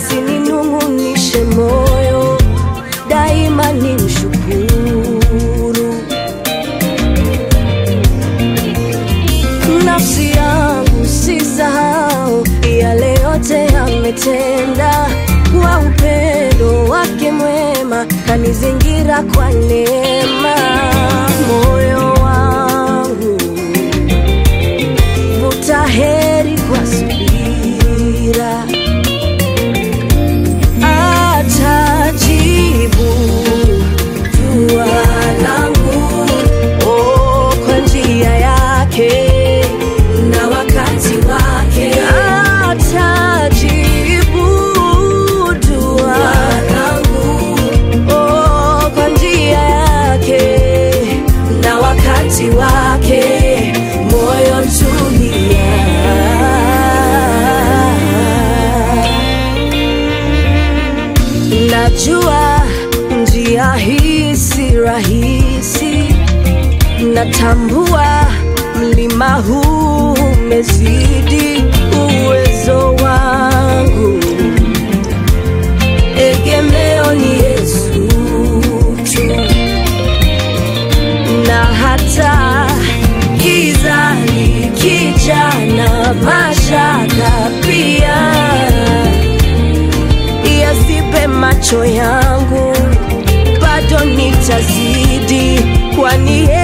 yasininung'unishe moyo, daima ni mshukuru. Nafsi yangu sisahau yale yote ametenda, kwa upendo wake mwema kanizingira kwa neema. Moyo wangu vuta heri kwa subira, atajibu dua langu oh, kwa njia yake na wakati wake atajibu dua langu oh, kwa njia yake na wakati wake moyo tulia najua njia hii si rahisi natambua mlima huu umezidi uwezo wangu egemeo ni yesu tu na hata giza likija na mashaka pia yasipe macho yangu bado nitazidi kwani yeye